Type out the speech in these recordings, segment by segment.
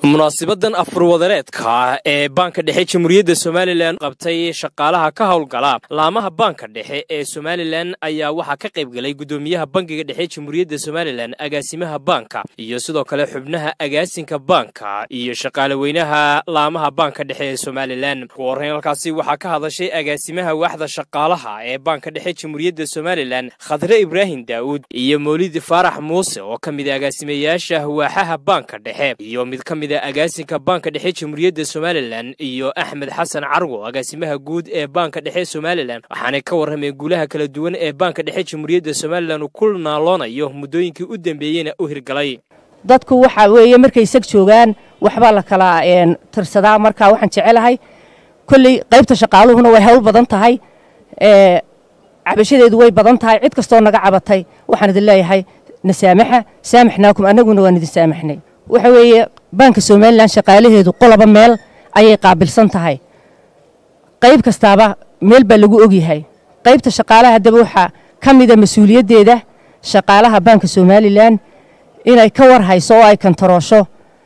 munaasibadan afurwadareedka ah ee baanka dhexe jamhuuriyadda somalilan qabtay shaqaalaha ka howlgala laamaha baanka dhexe ee somalilan ayaa waxaa ka qayb galay guddoomiyaha bankiga dhexe jamhuuriyadda somalilan agaasimaha baanka iyo sidoo kale xubnaha agaasinka baanka iyo shaqaale weynaha laamaha baanka dhexe ee somalilan ugu horreyn halkaasi waxaa ka hadashay agaasimaha waaxda shaqaalaha ee baanka dhexe jamhuuriyadda somalilan khadre ibraahim daa'uud iyo mawlid faarax muuse oo ka mid a agaasimayaasha waaxaha baanka dhexe iyo mid ka mid agaasinka baanka dhexe jamhuuriyadda somalilan iyo axmed xasan carwo agaasimaha guud ee baanka dhexe somalilan waxaanay ka warrameen guulaha kala duwan ee baanka dhexe jamhuuriyadda somalilan ku naaloonayo muddooyinkii u dambeeyeyna u hirgalay dadku waxa weeye markay sag joogaan waxbaa la kala tirsadaa marka waxaan jecelahay kolley qaybta shaqaaluhuna way hawl badan tahay cabashadeedu way badan tahay cid kastoo naga cabatay waxaan idin leeyahay nasaamaxa saamaxnaakum annaguna waan idin saamaxnay waxa weeye baanka somalilan shaqaalaheedu qoloba meel ayay qaabilsan tahay qayb kastaaba meel baa lagu ogyahay qaybta shaqaalaha haddaba waxaa ka mida mas-uuliyaddeeda shaqaalaha baanka somalilan inay ka war hayso oo ay kantaroosho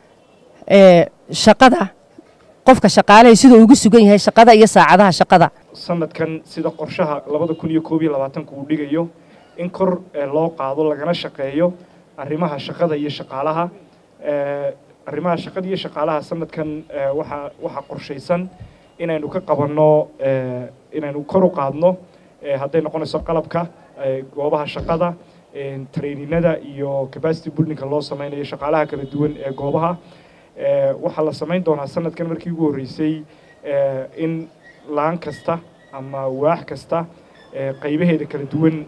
shaqada qofka shaqaalahay siduu ugu sugan yahay shaqada iyo saacadaha shaqada sanadkan sida qorshaha labada kun iyo koob iyo labaatanka uu dhigayo in kor loo qaado lagana shaqeeyo arrimaha shaqada iyo shaqaalaha arrimaha shaqada iyo shaqaalaha sanadkan waxaa waxaa qorshaysan inaynu ka qabanno inaynu kor u qaadno hadday noqonayso qalabka goobaha shaqada traininada iyo capacity buildingka loo sameynayo shaqaalaha kala duwan ee goobaha waxaa la samayn doonaa sanadkan markii ugu horreysay in laan kasta ama waax kasta qaybaheeda kala duwan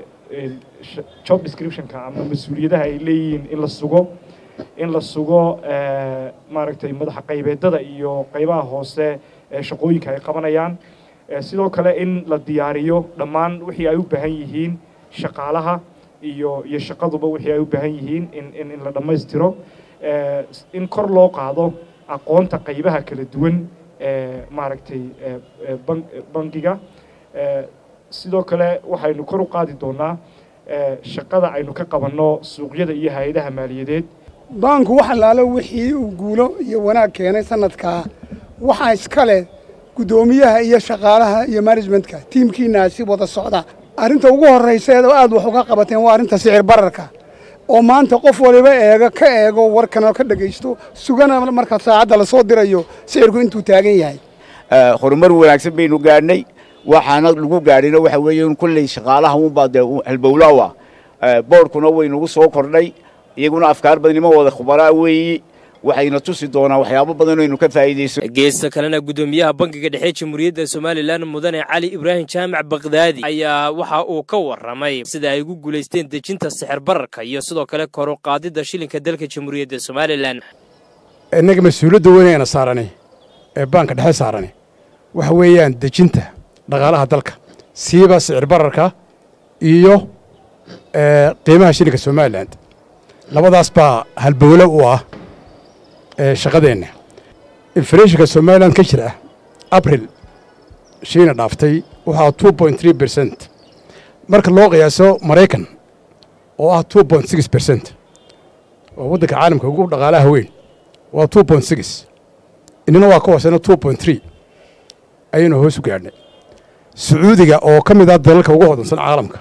job descriptionka ama mas-uuliyadaha ay leeyihiin in la sugo in la sugo maaragtay madaxa qaybeedada iyo qaybaha hoose ee shaqooyinka ay qabanayaan sidoo kale in la diyaariyo dhammaan wixii ay u baahan yihiin shaqaalaha iyo iyo shaqaduba wixii ay u baahan yihiin in in in la dhammaystiro in kor loo qaado aqoonta qaybaha kala duwan ee maaragtay bangiga sidoo kale waxaynu kor u qaadi doonaa shaqada aynu ka qabanno suuqyada iyo hay-adaha maaliyadeed baanku wax allaalo wixii uu guulo iyo wanaag keenay sanadkaa waxaa iska leh guddoomiyaha iyo shaqaalaha iyo managementka tiimkiinaasi wada socda arrinta ugu horrayseed oo aad wax uga qabateen waa arrinta sicir bararka oo maanta qof waliba eega ka eego warkana ka dhegaysto sugana marka saacadda lasoo dirayo sicirku intuu taagan yahay horumar wanaagsan baynu gaadhnay waxaana lagu gaadhayna waxa weeye in kulley shaqaalaha unbaa dee halbowlaawa boorkuna waynugu soo kordhay iyaguna afkaar badnimo wada khubaraa weeyi waxayna tusi doonaa waxyaabo badan aynu ka faa'iidayso geesta kalena guddoomiyaha bankiga dhexe jamhuuriyadda somalilan mudane cali ibraahim jaamac bakdaadi ayaa waxa uu ka warramay sida ay ugu guulaysteen dejinta sixir bararka iyo sidoo kale kor u qaadidda shilinka dalka jamhuuriyadda somalilan innaga mas-uuliyadda weynayna saarani ee baanka dhexe saarani waxa weeyaan dejinta dhaqaalaha dalka siiba sicir bararka iyo qiimaha shilinka somalilan labadaas baa halbowlo u ah shaqadeenna inflationka somalilan ka jira abril shiina dhaaftay waxaa two point three bercent marka loo qiyaaso maraykan oo ah two point six bercent oo waddanka caalamka ugu dhaqaalaha weyn waa two point six inina waa ka hooseyna two point three ayaynu hoos u gaadhnay sacuudiga oo ka mid ah dalalka ugu hodansan caalamka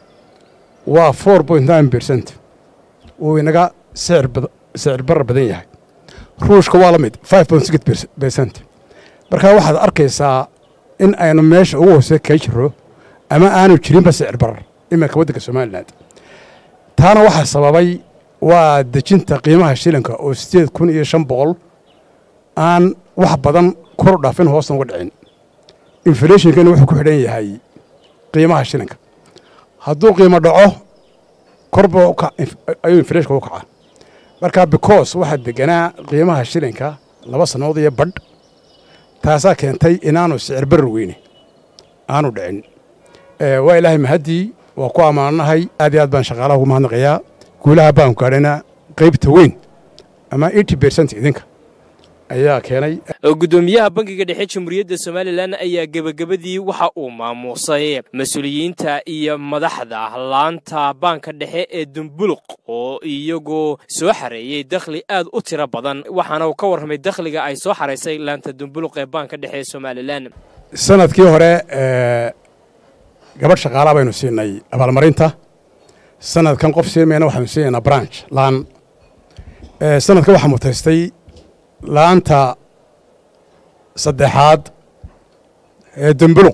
waa four point nine bercent wuu inaga sicir barar badan yahay ruushka waa la mid five point six bercent markaa waxaad arkaysaa in aynu meesha ugu hoose kaga jiro ama aanu jirinba sicir barar iminka waddanka somalilan taana waxaa sababay waa dejinta qiimaha shilinka oo siddeed kun iyo shan boqol aan wax badan kor u dhaafin hoosna uga dhicin inflationkana wuxuu ku xidhan yahay qiimaha shilinka hadduu qiimo dhaco korba ayuu inflashonka u kacaa markaa because waxaa deganaa qiimaha shilinka laba sannadood iyo badh taasaa keentay inaanu sicir barar weyne aanu dhicin waa ilaahay mahaddii waa ku ammaannahay aad iyo aad baan shaqaalaha ugu mahadnaqayaa guulaha baanku gaadhayna qaybta weyn ama eighty bercent idinka ayaa keenay gudoomiyaha bangiga dhexe jamhuuriyadda somalilan ayaa gebagabadii waxa uu maamuusay mas-uuliyiinta iyo madaxda laanta baanka dhexe ee dumbuluq oo iyagoo soo xareeyey dakhli aad u tiro badan waxaana uu ka warramay dakhliga ay soo xaraysay laanta dumbuluq ee baanka dhexe ee somalilan sanadkii hore gabadh shaqaalaha baynu siinay abaalmarinta sanadkan qof siimayna waxaanu siinaynaa branch laan sanadkan waxaa mutaystay laanta saddexaad ee dumbuluq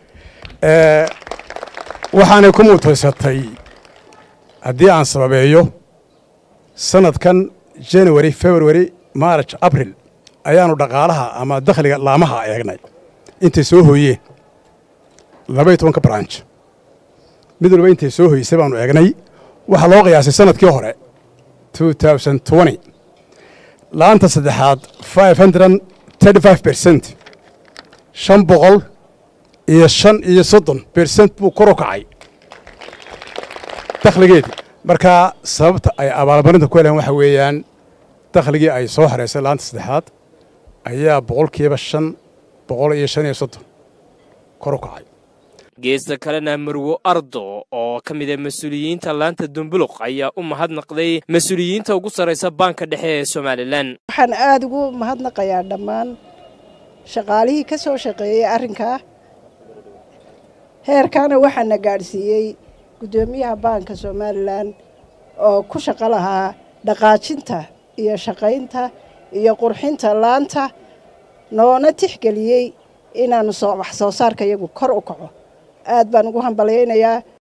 waxaanay ku mutaysatay haddii aan sababeeyo sanadkan january february march abril ayaanu dhaqaalaha ama dakhliga laamaha eegnay intay soo hooyeen labaiyo tobanka branch mid walba intay soo hoysay baanu eegnay waxaa loo qiyaasay sanadkii hore laanta saddexaad bercent shan boqol iyo shan iyo soddon bercent buu kor u kacay dakhligeedii markaa sababta ay abaalmarinta ku heleen waxa weeyaan dakhligii ay soo xareysay laanta saddexaad ayaa boqolkiiba shan boqol iyo shan iyo soddon kor u kacay geesta kalena marwo ardo oo ka mid a mas-uuliyiinta laanta dumbuluq ayaa u mahadnaqday mas-uuliyiinta ugu sarraysa baanka dhexe ee somalilan waxaan aada ugu mahadnaqayaa dhammaan shaqaalihii ka soo shaqeeyey arrinkaa heerkaana waxaana gaadhsiiyey guddoomiyaha baanka somalilan oo ku shaqo lahaa dhaqaajinta iyo shaqaynta iyo qurxinta laanta noona tixgeliyey inaannu wax soo saarka iyagu kor u kaco aad baan ugu hambalyaynayaa